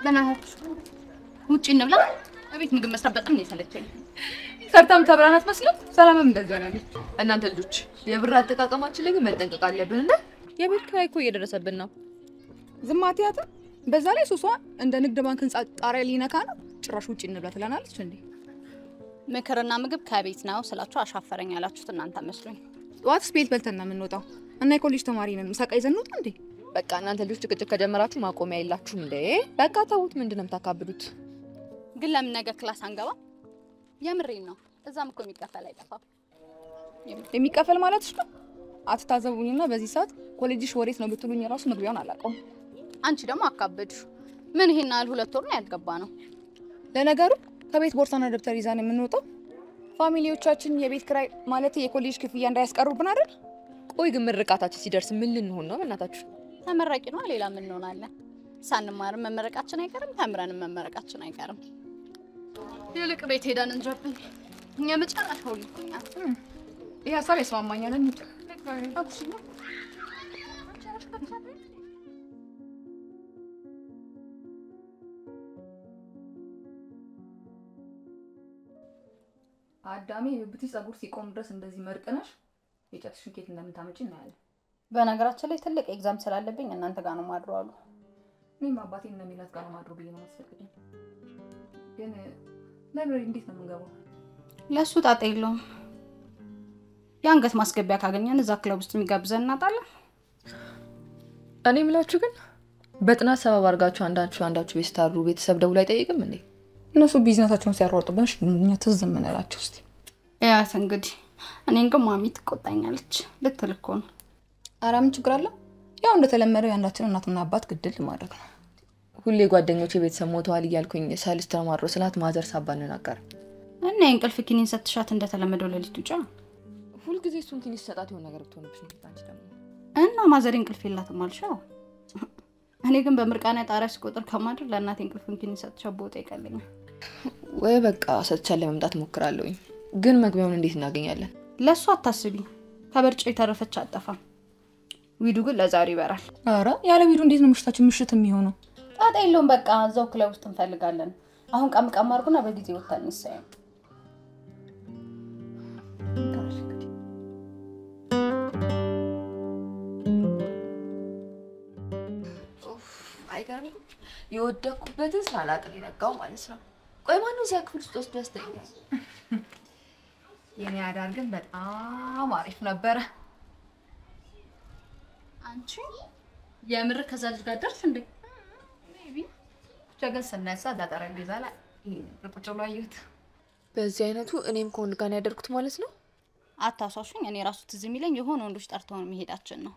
በእናታችሁ ውጭ እንብላ። እቤት ምግብ መስራት በጣም ነው የሰለቸኝ። ሰርታም ተብራን አትመስልም። ሰላምም እንደዛ ነው። እናንተ ልጆች የብር አጠቃቀማችን ላይ ግን መጠንቀቅ አለብን እና የቤት ኪራይ እኮ እየደረሰብን ነው። ዝም አትያትም። በዛ ላይ ሱሷ እንደ ንግድ ባንክ ህንጻ ጣሪያ ሊነካ ነው። ጭራሽ ውጭ እንብላ ትለናለች እንዴ! ምክርና ምግብ ከቤት ነው ስላችሁ አሻፈረኝ ያላችሁት እናንተ መስሎኝ። ጠዋት ስፔት በልተን ነው የምንወጣው እና የኮሌጅ ተማሪ ነን። ምሳቃ ይዘን እንውጣ እንዴ! በቃ እናንተ ልጆች ጭቅጭቅ ከጀመራችሁ ማቆሚያ የላችሁም እንዴ? በቃ ተዉት። ምንድን ነው የምታካብዱት? ግን ለምን ነገ ክላስ አንገባ? የምሬን ነው። እዛም እኮ የሚከፈል አይጠፋም። የሚከፈል ማለት ነው። አትታዘቡኝና በዚህ ሰዓት ኮሌጅሽ ወዴት ነው ብትሉኝ የራሱ መግቢያውን አላውቀውም። አንቺ ደግሞ አካበድሽ። ምን ይሄን ያህል ሁለት ወር ነው ያልገባ ነው። ለነገሩ ከቤት ቦርሳና ደብተር ይዛን የምንወጣው ፋሚሊዎቻችን የቤት ክራይ ማለት የኮሌጅ ክፍያ እንዳያስቀሩብን አይደል? ቆይ ግን ምርቃታችን ሲደርስ ምን ልንሆን ነው? በእናታችሁ ተመራቂ ነው። ሌላ ምን እንሆናለን? ሳንማርም መመረቃችን አይቀርም፣ ተምረንም መመረቃችን አይቀርም። ይልቅ ቤት ሄደን እንጀብን። እኛ መጨረሻው ልኩኛል። ይህ ሀሳብ ያስማማኛል። እንሂድ። አዳሜ የብብትሽ ጸጉር ሲቆም ድረስ እንደዚህ መርቅነሽ የጨትሽን ኬት እንደምታመጪ እናያለን። በነገራችን ላይ ትልቅ ኤግዛም ስላለብኝ እናንተ ጋር ነው ማድሮ አሉ። እኔም አባቴ እንደሚላት ጋር ነው ማድሮ ብዬ ነው ማስፈቅድኝ። ግን ላይብረሪ እንዴት ነው የምንገባው? ለእሱ ጣጣ የለውም። የአንገት ማስገቢያ ካገኘን እዛ ክለብ ውስጥ የሚጋብዘን እናጣለን። እኔ የምላችሁ ግን በጥናት ሰበብ አድርጋችሁ አንዳችሁ አንዳችሁ ቤት ስታሩ ቤተሰብ ደውሎ አይጠይቅም እንዴ? እነሱ ቢዝነሳቸውን ሲያሯጡብን እኛ ትዝ የምንላቸው እስኪ ያት እንግዲህ እኔን ግን ማሚ ትቆጣኛለች ልትል እኮ ነው። ኧረ ምን ችግር አለ? ያው እንደተለመደው የአንዳችን እናትና አባት ግድል ማድረግ ነው። ሁሌ ጓደኞቼ ቤተሰብ ሞተዋል እያልኩኝ ሳልስ ተማሮ ስላት ማዘር ሳባንን አቀር እና የእንቅልፍ ኪኒን ሰትሻት እንደተለመደው ሌሊት ውጫ ሁልጊዜ እሱን ትንሽ ሰጣት የሆነ ነገር ብትሆንብሽ ነው። አንቺ ደግሞ እና ማዘሬ እንቅልፍ የላትም አልሻው። እኔ ግን በምርቃና ጣሪያ ስቆጥር ከማድር ለእናቴ እንቅልፍን ኪኒን ሰትሻት ቦታ ይቀለኛል። ወይ በቃ ሰጥቻ ለመምጣት ሞክራለሁኝ። ግን መግቢያውን እንዴት እናገኛለን? ለእሱ አታስቢ፣ ከበርጫ የተረፈች አጠፋም። ዊዱ ግን ለዛሬ ይበራል። ኧረ ያለ ቪዲዮ እንዴት ነው ምሽታችን ምሽት የሚሆነው? ጣጣ የለውም። በቃ እዛው ክለብ ውስጥ እንፈልጋለን። አሁን ቀም ቀም አድርጉና በጊዜ ወጥተን እንሳየው። አይገርም። የወደኩበትን ሳላቅል የነጋው ማለት ነው። ቆይ ማነው እዚያ ክፍል ውስጥ ወስዶ ያስተኛል? የኔ አዳር ግን በጣም አሪፍ ነበረ። አንቺ የምር ከዛ ልጅ ጋር ደርሽ እንዴ? ብቻ ግን ስነሳ እዛ ጠረጴዛ ላይ ቁጭ ብሎ አየሁት። በዚህ አይነቱ እኔም ከወንድ ጋር ነው ያደርኩት ማለት ነው። አታሷሹኝ። እኔ ራሱ ትዝ የሚለኝ የሆነ ወንዶች ጠርተውን መሄዳችን ነው።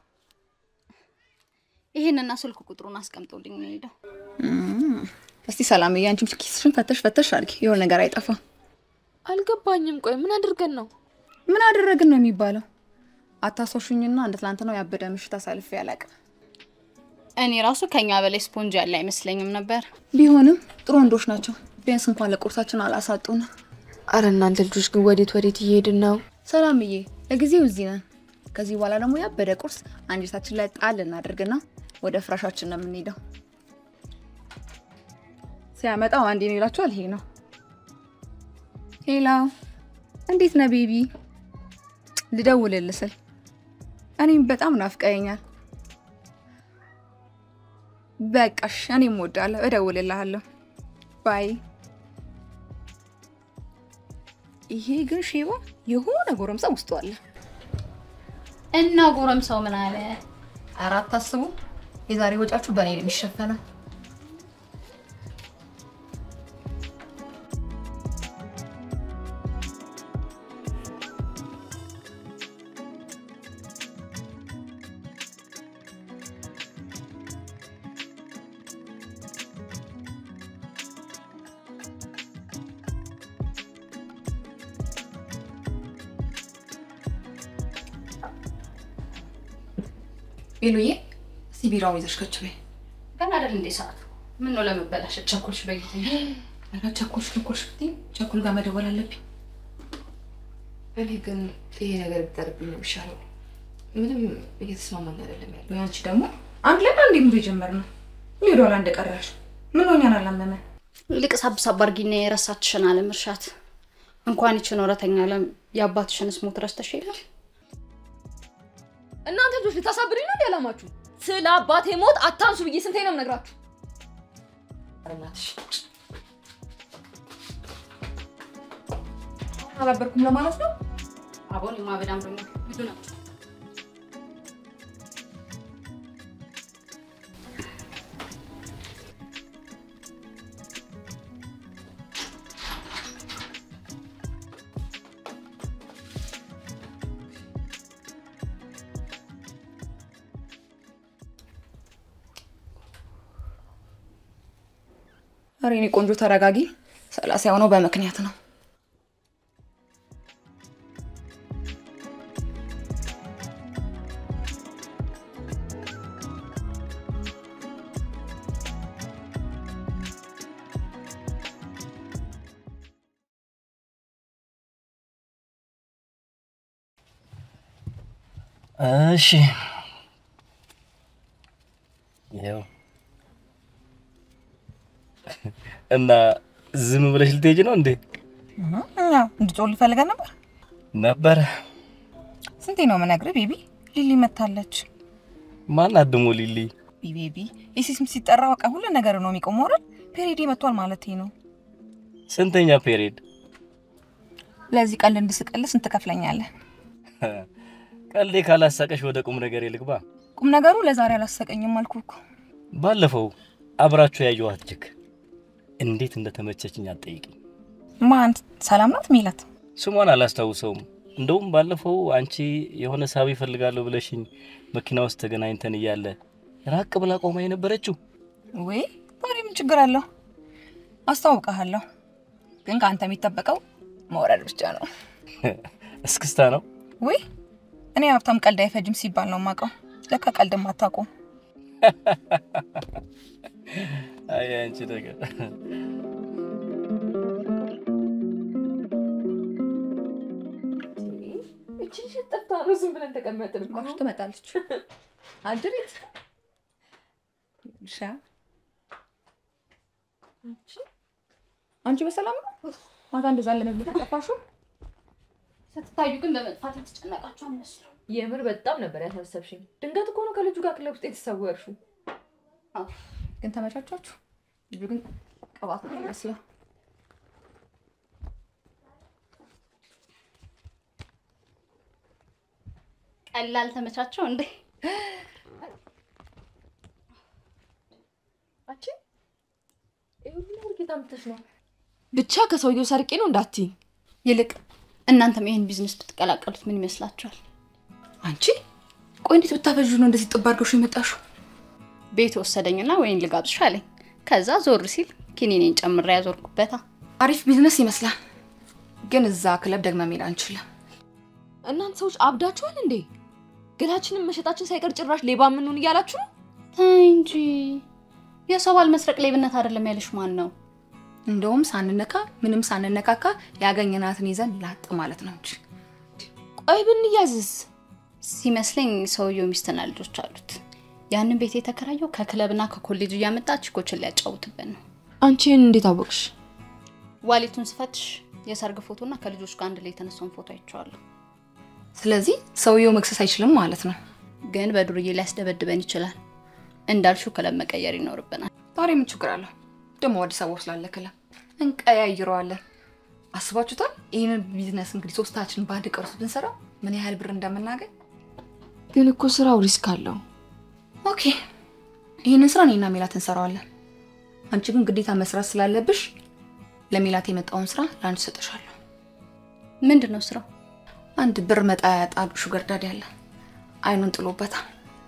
ይሄንና ስልክ ቁጥሩን አስቀምጦልኝ ነው ሄደው። እስቲ ሰላምዬ፣ አንቺም ኪስሽን ፈተሽ ፈተሽ አድርጊ፣ የሆነ ነገር አይጠፋም። አልገባኝም። ቆይ ምን አድርገን ነው? ምን አደረግን ነው የሚባለው? አታሶሹኝና እንደ ትላንትናው ያበደ ምሽት አሳልፌ አላውቅም። እኔ ራሱ ከኛ በላይ ስፖንጅ ያለ አይመስለኝም ነበር። ቢሆንም ጥሩ ወንዶች ናቸው። ቢያንስ እንኳን ለቁርሳችን አላሳጡንም። አረ እናንተ ልጆች ግን ወዴት ወዴት እየሄድን ነው? ሰላምዬ፣ ለጊዜው እዚህ ነን። ከዚህ በኋላ ደግሞ ያበደ ቁርስ አንጀታችን ላይ ጣል እናደርግና ወደ ፍራሻችን ነው የምንሄደው። ሲያመጣው አንዴ ነው ይላችኋል። ይሄ ነው። ሄሎ፣ እንዴት ነህ ቤቢ? ልደውልልህ ስል እኔም በጣም ናፍቀኸኛል። በቃሽ፣ እኔም እወዳለሁ። እደውልልሃለሁ። ባይ። ይሄ ግን ሼባ የሆነ ጎረምሳ ውስጡ አለ። እና ጎረምሳው ምን አለ? አራት አስቡ። የዛሬ ወጫችሁ በእኔ ነው የሚሸፈነው። ቤሉዬ፣ እስቲ ቢራውን ይዘሽ ከች በይ። ገና አይደል እንዴ ሰዓቱ? ምን ነው ለመበላሸት ቸኮልሽ? በጊዜ ኧረ ቸኮልሽ ቸኮልሽ ብትይ ቸኩል ጋር መደወል አለብኝ። እኔ ግን ይሄ ነገር ቢጠርብኝ ነው የሚሻለው። ምንም እየተስማማኝ አይደለም ያለው። ወይ አንቺ ደግሞ አንድ ላይ አንድ ሙሉ የጀመርነው ወደ ኋላ እንደቀራሽ ምን ሆኛን አላመመ? ይልቅ ሳብ ሳብ አድርጊና የረሳችሽን አለም እርሻት። እንኳን ይችን ወረተኛ አለም የአባትሽንስ ሞት ረስተሽ የለም እናንተ ልጆች ልታሳብዱኝ ነው እንዲ አላማችሁ? ስለ አባቴ ሞት አታንሱ ብዬ ስንቴ ነው የምነግራችሁ? ኧረ እናትሽ አላበርኩም ለማለት ነው። አቦን የማበዳም ደግሞ ብዙ ነው። ኧረ የኔ ቆንጆ ተረጋጊ። ሰላሳ የሆነው በምክንያት ነው። እሺ ያው እና ዝም ብለሽ ልትሄጂ ነው እንዴ? እንድጮል ፈልገን ነበር። ነበረ ስንቴ ነው የምነግርህ ቤቢ? ሊሊ መታለች። ማን አድሞ ሊሊ? ቤቢ የሴስም ሲጠራ በቃ ሁሉ ነገር ነው የሚቆመው አይደል? ፔሬዲ መጥቷል ማለት ነው። ስንተኛ ፔሪድ? ለዚህ ቀልድ እንድስቅልህ ስንት ትከፍለኛለህ? ቀልዴ ካላሳቀሽ ወደ ቁም ነገር ልግባ። ቁም ነገሩ ለዛሬ አላሰቀኝም አልኩህ እኮ። ባለፈው አብራችሁ ያየኋት ጅክ እንዴት እንደተመቸችኝ አትጠይቅኝ። ማን ሰላም ናት ሚላት? ስሟን አላስታውሰውም። እንደውም ባለፈው አንቺ የሆነ ሳቢ እፈልጋለሁ ብለሽኝ መኪና ውስጥ ተገናኝተን እያለ ራቅ ብላ ቆማ የነበረችው ወይ ታዲያ ምን ችግር አለው? አስተዋውቀሃለሁ። ግን ከአንተ የሚጠበቀው መውረድ ብቻ ነው። እስክስታ ነው። ወይ እኔ ሀብታም ቀልድ አይፈጅም ሲባል ነው የማውቀው። ለካ ቀልድም አታውቁም። አይ አንቺ ነገር እችን ሽት ጠፍታ ነው ዝም ብለን ተቀመጥን እኮ። ማሽ ትመጣለች። አድሬት ሻ አንቺ በሰላም ነው? ማታ እንደዛ ለመብለት ጠፋሽው? ስትታዩ ግን በመጥፋት የተጨነቃችሁ አልመስሉ። የምር በጣም ነበር ያሳሰብሽኝ። ድንገት እኮ ነው ከልጁ ጋር ክለብ ውስጥ የተሰወርሽው። ግን ተመቻቻችሁ? ልጁ ግን ቅባት ነው ይመስለው። ቀላል ተመቻቸው እንዴ? አንቺ ይሄ ሁሉ ነገር ጌታ ምትሽ ነው። ብቻ ከሰውየው ሰርቄ ነው እንዳትዪ። ይልቅ እናንተም ይህን ቢዝነስ ብትቀላቀሉት ምን ይመስላችኋል? አንቺ ቆይ እንዴት ብታፈዡ ነው እንደዚህ ጥብ አድርገሽ የመጣሽው? ቤት ወሰደኝና ወይን ልጋብዝሽ አለኝ። ከዛ ዞር ሲል ኪኒኔን ጨምሬ ያዞርኩበታ። አሪፍ ቢዝነስ ይመስላል። ግን እዛ ክለብ ደግመ መሄድ አንችልም። እናንተ ሰዎች አብዳችኋል እንዴ? ገላችንን መሸጣችን ሳይቀር ጭራሽ ሌባ ምንሆን እያላችሁ ነው? ተይ እንጂ የሰው ባል መስረቅ ሌብነት አይደለም ያለሽ ማን ነው? እንደውም ሳንነካ ምንም ሳንነካካ ያገኘናትን ይዘን ላጥ ማለት ነው እንጂ ቆይ ብንያዝስ? ሲመስለኝ ሰውየው ሚስትና ልጆች አሉት። ያንን ቤት የተከራየው ከክለብና ከኮሌጅ እያመጣ ቺኮችን ሊያጫውትበት ነው። አንቺን እንዴት አወቅሽ? ዋሌቱን ስፈትሽ የሰርግ ፎቶና ከልጆች ጋር አንድ ላይ የተነሳውን ፎቶ አይቼዋለሁ። ስለዚህ ሰውየው መክሰስ አይችልም ማለት ነው። ግን በዱርዬ ሊያስደበድበን ይችላል። እንዳልሽው ክለብ መቀየር ይኖርብናል። ዛሬ ምን ችግር አለው? ደግሞ አዲስ አበባ ስላለ ክለብ እንቀያይረዋለን። አስባችሁታል? ይህንን ቢዝነስ እንግዲህ ሶስታችን በአንድ ቀን ውስጥ ብንሰራ ምን ያህል ብር እንደምናገኝ። ግን እኮ ስራው ሪስክ አለው። ኦኬ፣ ይህንን ስራ እኔና ሜላት እንሰራዋለን። አንቺ ግን ግዴታ መስራት ስላለብሽ ለሜላት የመጣውን ስራ ለአንቺ ሰጥሻለሁ። ምንድን ነው ስራው? አንድ ብር መጣ ያጣሉ ሹገር ዳዲ አለ። አይኑን ጥሎበታል።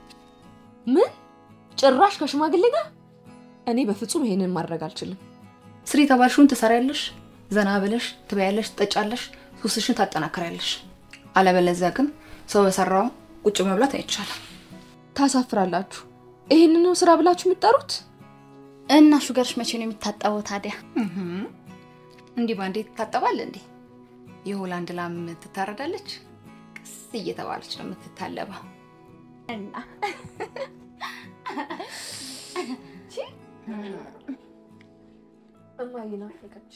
ምን ጭራሽ ከሽማግሌ ጋር? እኔ በፍጹም ይሄንን ማድረግ አልችልም። ስሪ የተባልሽውን ትሰሪያለሽ፣ ዘና ብለሽ ትበያለሽ፣ ትጠጫለሽ፣ ሱስሽን ታጠናክሪያለሽ። አለበለዚያ ግን ሰው በሰራው ቁጭ መብላት አይቻልም። ታሳፍራላችሁ። ይሄንን ነው ስራ ብላችሁ የምትጠሩት? እና ሹገርሽ መቼ ነው የሚታጠበው ታዲያ? እንዲህ ባንዴ ትታጠባል እንዴ? የሆላንድ ላም ትታረዳለች፣ ቀስ እየተባለች ነው የምትታለበው። እና እማዬ ናፈቀች።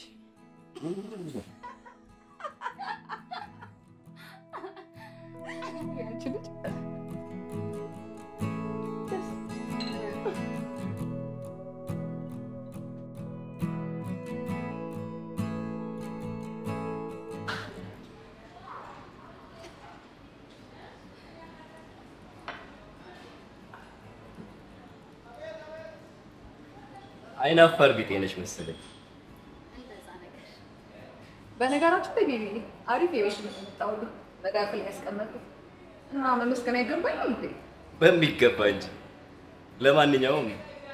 አይናፋር ቢጤ ነሽ መሰለኝ። በነገራችን ላይ ቤቢ አሪፍ የቤት ልብስ መጣሁልህ። መዳፍ ላይ ያስቀመጥኩት እና መመስገን አይገባኝም እንዴ? በሚገባ እንጂ። ለማንኛውም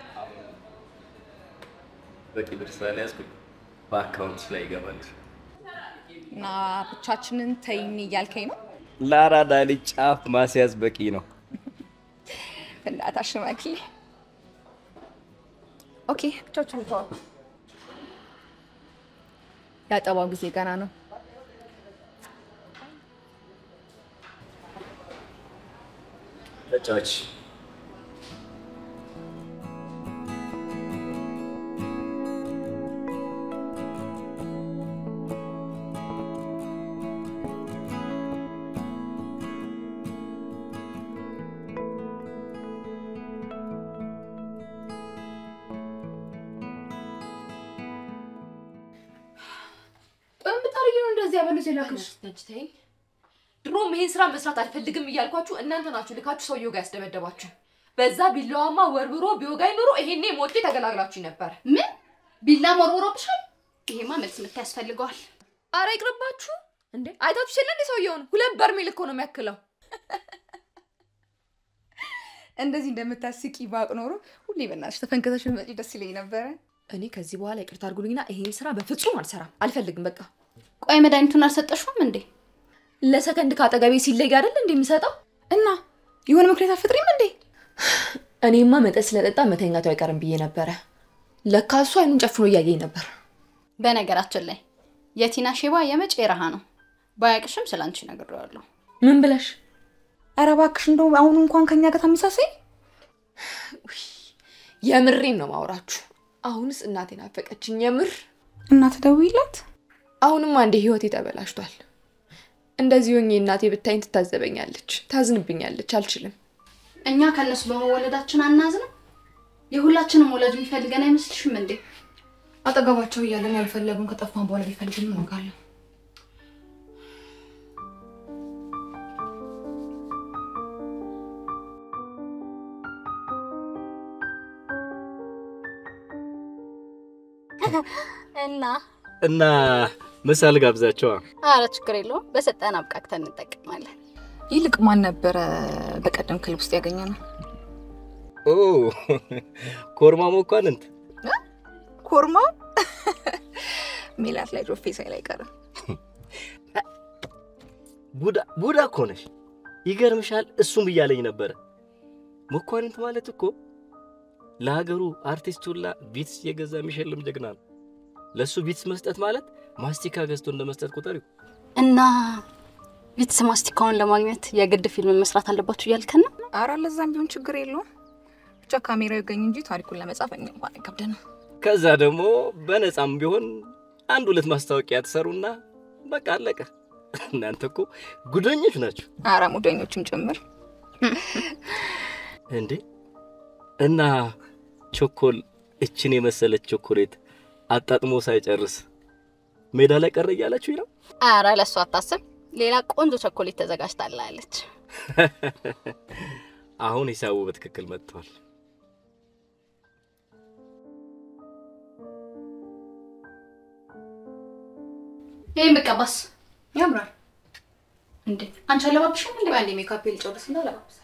በቂ ብር ስላልያዝኩኝ በአካውንት ላይ ይገባል። እና ብቻችንን ተይኝ እያልከኝ ነው? ለአራዳ ልጅ ጫፍ ማስያዝ በቂ ነው። ፍላታ ሽማግሌ። ኦኬ ብቻችሁን ተዋል። ያጠባው ጊዜ ገና ነው። ተጫዋች በምታረጊ ነው እንደዚህ ያበሉት የላክሽ? ተኝ። ድሮም ይሄን ስራ መስራት አልፈልግም እያልኳችሁ እናንተ ናችሁ ልካችሁ ሰውየው ጋር ያስደበደባችሁ። በዛ ቢላዋማ ወርብሮ ቢወጋኝ ኖሮ ይሄኔ ሞቼ ተገላግላችሁ ነበር። ምን ቢላ መርውሮብሻል? ይሄማ መልስ ምት ያስፈልገዋል። አረ ይቅርባችሁ እንዴ! አይታችሁ የለ እንዴ ሰውየውን? ሁለት በርሜል እኮ ነው የሚያክለው። እንደዚህ እንደምታስቂ ባቅ ኖሮ ሁሌ በእናትሽ ተፈንከተሽ ብትመጪ ደስ ይለኝ ነበረ። እኔ ከዚህ በኋላ ይቅርታ አድርጉልኝና ይሄን ስራ በፍጹም አልሰራም፣ አልፈልግም። በቃ ቆይ መድኃኒቱን አልሰጠሽውም እንዴ? ለሰከንድ ከአጠገቤ ሲለይ አይደል እንዴ የምሰጠው? እና የሆነ ምክንያት አትፈጥሪም እንዴ? እኔማ መጠጥ ስለጠጣ መተኛቱ አይቀርም ብዬ ነበረ። ለካ እሱ አይኑን ጨፍኖ እያየኝ ነበር። በነገራችን ላይ የቲና ሼባ የመጪ ረሃ ነው። ባያቅሽም ስለ አንቺ ነግሬዋለሁ። ምን ብለሽ? ኧረ እባክሽ እንደው አሁን እንኳን ከኛ ጋር ታመሳሳይ። የምሬን ነው ማውራችሁ። አሁንስ እናቴን አፈቀችኝ የምር። እና ትደውይላት። አሁንም አንዴ ህይወቴ ተበላሽቷል። እንደዚህ ሆኜ እናቴ ብታይኝ ትታዘበኛለች፣ ታዝንብኛለች። አልችልም። እኛ ከእነሱ በመወለዳችን አናዝንም? የሁላችንም ወላጅ የሚፈልገን አይመስልሽም እንዴ? አጠገባቸው እያለን ያልፈለጉን ከጠፋን በኋላ ቢፈልግን እንወጋለን። እና እና ምሳል ጋብዛቸዋ። አረ ችግር የለውም በሰጠን አብቃቅተን እንጠቀማለን። ይልቅ ማን ነበረ በቀደም ክልብ ውስጥ ያገኘ ነው? ኦ ኮርማ መኳንንት ኮርማው ሜላት ላይ ጆፌ ሳይል አይቀርም። ቡዳ ቡዳ እኮ ነሽ። ይገርምሻል፣ እሱም ብያለኝ ነበረ። መኳንንት ማለት እኮ ለሀገሩ አርቲስት ሁላ ቢትስ የገዛ የሚሸልም ጀግና ነው። ለእሱ ቢትስ መስጠት ማለት ማስቲካ ገዝቶ እንደ መስጠት ቁጠሪው። እና ቢትስ ማስቲካውን ለማግኘት የግድ ፊልም መስራት አለባችሁ እያልከን ነው? አረ ለዛም ቢሆን ችግር የለውም። ብቻ ካሜራው ይገኝ እንጂ ታሪኩን ለመጻፍ እኛ እንኳን አይከብደንም። ከዛ ደግሞ በነፃም ቢሆን አንድ ሁለት ማስታወቂያ ትሰሩና በቃ አለቀ። እናንተ እኮ ጉደኞች ናችሁ አረ ሙደኞችም ጭምር። እንዴ! እና ቾኮል እችን የመሰለች ቾኮሌት አጣጥሞ ሳይጨርስ ሜዳ ላይ ቀረ እያላችሁ ነው። አረ ለእሱ አታስብ፣ ሌላ ቆንጆ ቸኮሌት ተዘጋጅታላለች። አሁን ሂሳቡ በትክክል መጥቷል። ይህም ብቀባስ ያምራል። እንዴ አንቺ አለባብሽም እንዴ? አንዴ ሜካፕ ልጨርስና ለባብሳል።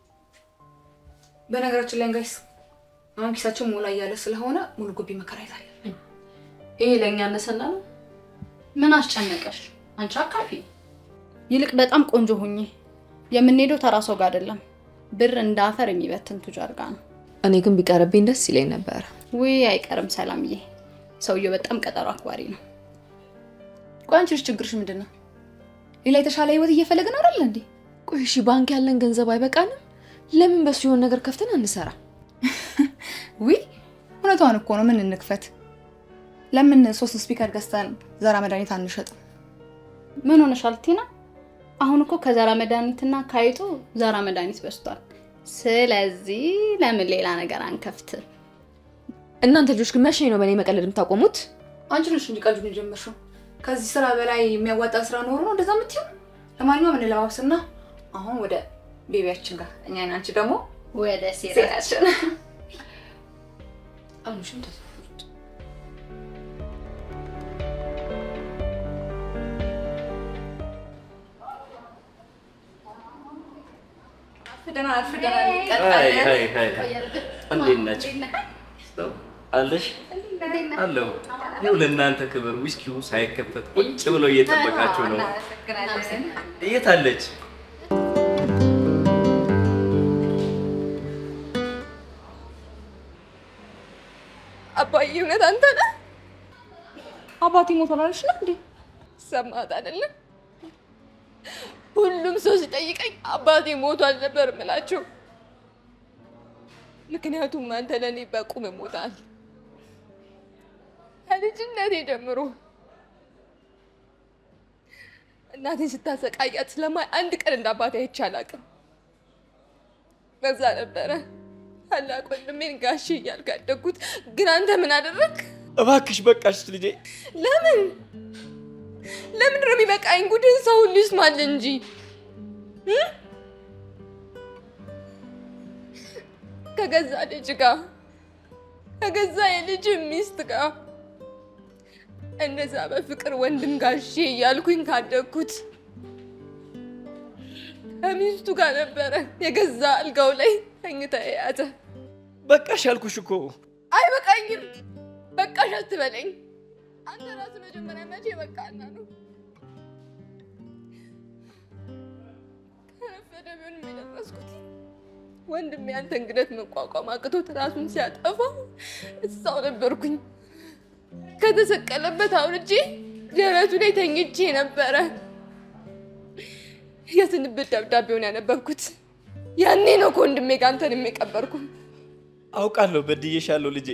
በነገራችን ላይ ጋይስ አሁን ኪሳችን ሞላ እያለ ስለሆነ ሙሉ ግቢ መከራየት አለብን። ይሄ ለእኛ አነሰና ነው። ምን አስጨነቀሽ? አንቺ አካፊ። ይልቅ በጣም ቆንጆ ሁኚ። የምንሄደው ተራ ሰው ጋር አይደለም፣ ብር እንደ አፈር የሚበትን ቱጃር ጋር ነው። እኔ ግን ቢቀርብኝ ደስ ይለኝ ነበረ። ውይ አይቀርም ሰላምዬ፣ ሰውየው በጣም ቀጠሮ አክባሪ ነው። ቆይ አንቺ ልጅ ችግርሽ ምንድን ነው? ሌላ የተሻለ ህይወት እየፈለግን አይደል እንዴ? ቆይ እሺ ባንክ ያለን ገንዘብ አይበቃንም? ለምን በሱ የሆነ ነገር ከፍተን አንሰራ? ውይ እውነቷን እኮ ነው። ምን እንክፈት? ለምን ሶስት ስፒከር ገዝተን ዘራ መድኃኒት አንሸጥም? ምን ሆነሻል ቲና? አሁን እኮ ከዘራ መድኃኒትና ካይጡ ዘራ መድኃኒት በዝቷል። ስለዚህ ለምን ሌላ ነገር አንከፍት? እናንተ ልጆች ግን መቼ ነው በእኔ መቀለድ የምታቆሙት? አንቺ ነሽ እንጂ ቀልዱን የጀመርሽው። ከዚህ ስራ በላይ የሚያዋጣ ስራ ኖሮ ነው እንደዛ የምትይው? ለማንኛውም እንለባብስና አሁን ወደ ቤቢያችን ጋር እኛ አንቺ ደግሞ ወደ ሴራ ሴራችን አኑሽም ተሰፉት አርፍደናል አርፍደናል። አይ አይ አይ እንዴት ናችሁ? አለሽ አለሁ። ይኸው ለእናንተ ክብር ዊስኪው ሳይከፈት ቁጭ ብለው እየጠበቃችሁ ነው። የት አለች? አባዬ እውነት አንተ ነህ? አባቴ ሞቷል አለሽ ነው እንዴ? ሰማት አይደለም? ሁሉም ሰው ሲጠይቀኝ አባቴ ሞቷል ነበር የምላቸው። ምክንያቱም አንተ ለእኔ በቁም ሞታል። ከልጅነቴ ጀምሮ እናቴን ስታሰቃያት ስለማይ አንድ ቀን እንደ አባቴ አይቼ አላውቅም። በዛ ነበረ ታላቅ ወንድሜን ጋሼ እያልኩ ያደግኩት። ግን አንተ ምን አደረግ? እባክሽ በቃሽ ልጄ። ለምን ለምን ነው የሚበቃኝ? ጉድን ሰው ሁሉ ይስማል እንጂ እ? ከገዛ ልጅ ጋር ከገዛ የልጅ ሚስት ጋር እነዛ በፍቅር ወንድም ጋሼ እያልኩኝ ካደግኩት ከሚስቱ ጋር ነበረ የገዛ አልጋው ላይ ተኝታ የያዘ። በቃሽ አልኩሽ እኮ። አይበቃኝም። በቃሽ አትበለኝ። አንተ ራስህ መጀመሪያ መቼ በቃና ነው? ከረፈደ ቢሆንም የደረስኩት ወንድሜ ያንተ እንግደት መቋቋም አቅቶት ራሱን ሲያጠፋ እዛው ነበርኩኝ። ከተሰቀለበት አውርጄ ደረቱ ላይ ተኝቼ ነበረ። የስንብት ደብዳቤውን ያነበብኩት ያኔ ነው ከወንድሜ ጋር አንተን የሚቀበርኩ። አውቃለሁ በድዬሻለሁ ልጄ።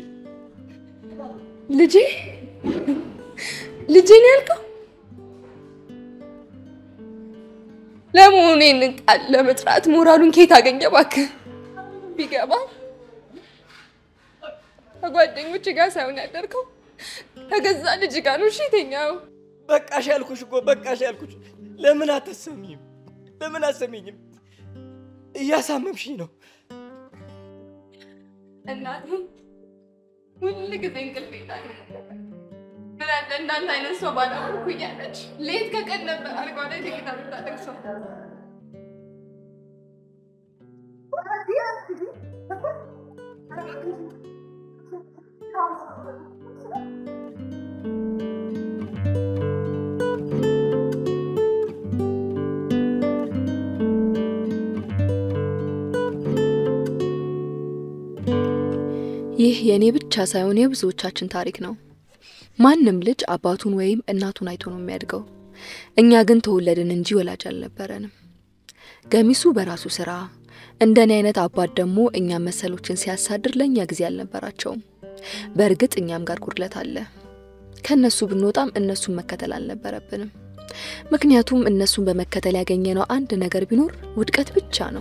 ልጄ ልጄ ነው ያልከው? ለመሆኑ ይህንን ቃል ለመጥራት ሞራሉን ከየት አገኘ? እባክህ ቢገባ ከጓደኞች ጋር ሳይሆን ያደርከው ከገዛ ልጅ ጋር ነው። እሺ የተኛው በቃሽ ያልኩሽ እኮ በቃሽ ያልኩሽ። ለምን አታሰሚኝም? ለምን አሰሚኝም? እያሳመምሽኝ ነው። እናቴ ሁል ጊዜ እንቅልፍ ይላል። ምን አለ እንዳንተ አይነት ሰው ባላወቅኩ እያለች ሌት ከቀን ነበር አልጋ ላይ ተኝታ የምታለቅሰው። ይህ የእኔ ብቻ ሳይሆን የብዙዎቻችን ታሪክ ነው። ማንም ልጅ አባቱን ወይም እናቱን አይቶ ነው የሚያድገው። እኛ ግን ተወለድን እንጂ ወላጅ አልነበረንም። ገሚሱ በራሱ ስራ፣ እንደኔ አይነት አባት ደግሞ እኛም መሰሎችን ሲያሳድር ለእኛ ጊዜ አልነበራቸውም። በእርግጥ እኛም ጋር ጉድለት አለ። ከእነሱ ብንወጣም እነሱን መከተል አልነበረብንም። ምክንያቱም እነሱን በመከተል ያገኘነው አንድ ነገር ቢኖር ውድቀት ብቻ ነው።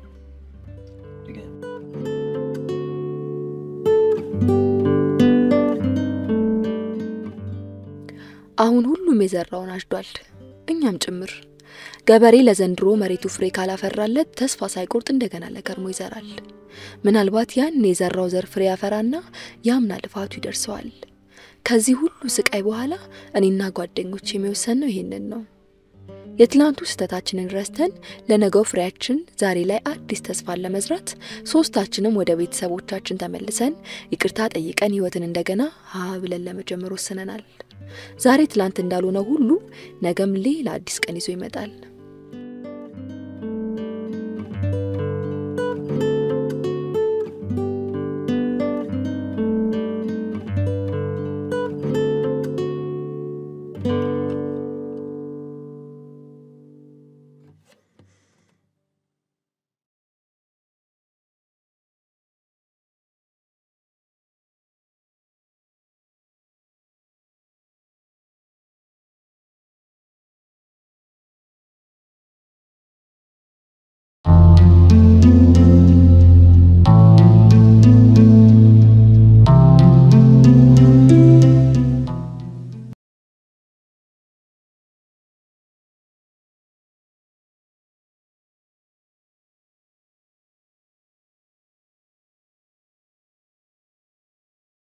አሁን ሁሉም የዘራውን አጭዷል፣ እኛም ጭምር። ገበሬ ለዘንድሮ መሬቱ ፍሬ ካላፈራለት ተስፋ ሳይቆርጥ እንደገና ለከርሞ ይዘራል። ምናልባት ያን የዘራው ዘር ፍሬ ያፈራና ያምና ልፋቱ ይደርሰዋል። ከዚህ ሁሉ ስቃይ በኋላ እኔና ጓደኞች የሚወሰን ነው ይሄንን ነው። የትላንቱ ስህተታችንን ረስተን ለነገው ፍሬያችን ዛሬ ላይ አዲስ ተስፋን ለመዝራት ሶስታችንም ወደ ቤተሰቦቻችን ተመልሰን ይቅርታ ጠይቀን ህይወትን እንደገና ሀ ብለን ለመጀመር ወስነናል። ዛሬ ትላንት እንዳልሆነ ሁሉ ነገም ሌላ አዲስ ቀን ይዞ ይመጣል።